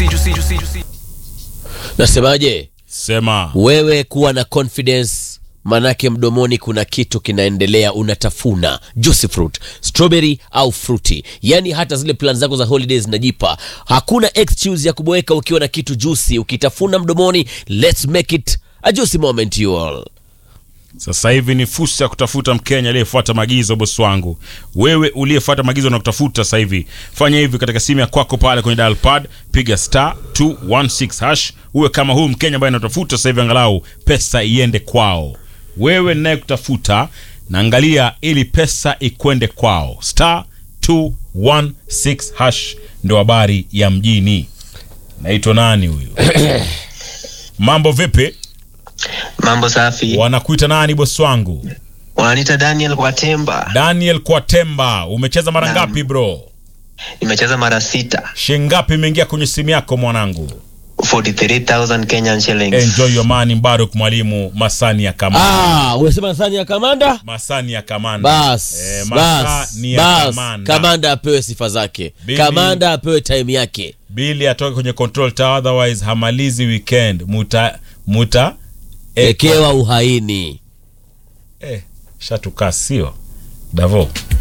nasemaje Sema wewe kuwa na confidence manake mdomoni kuna kitu kinaendelea unatafuna juicy fruit strawberry au fruity yani hata zile plan zako za holidays zinajipa hakuna excuse ya kuboeka ukiwa na kitu juicy ukitafuna mdomoni let's make it a juicy moment you all sasa hivi ni fursa ya kutafuta Mkenya aliyefuata maagizo, bosi wangu. Wewe uliyefuata maagizo na kutafuta sasa hivi, fanya hivi katika simu ya kwako pale kwenye dial pad, piga star 216 hash, uwe kama huyu Mkenya ambaye anatafuta sasa hivi, angalau pesa iende kwao. Wewe naye kutafuta, naangalia ili pesa ikwende kwao, star 216 hash ndo habari ya mjini. Naitwa nani huyu? Mambo vipi? Mambo safi. Wanakuita nani bosi wangu? Wananiita Daniel Kwatemba. Daniel Kwatemba, umecheza mara Naam. ngapi bro? Nimecheza mara sita. Shingapi imeingia kwenye simu yako mwanangu? 43,000 Kenyan shillings. Enjoy your money Mbaruk mwalimu Masani ya Kamanda. ah umesema sani ya kamanda Masani ya Kamanda. bas Eh, bas Masani ya bas Kamanda. kamanda apewe sifa zake Bibi. kamanda apewe time yake Bili atoke kwenye control tower otherwise hamalizi weekend. Muta muta ekewa uhaini eh, shatukaa sio? Davo.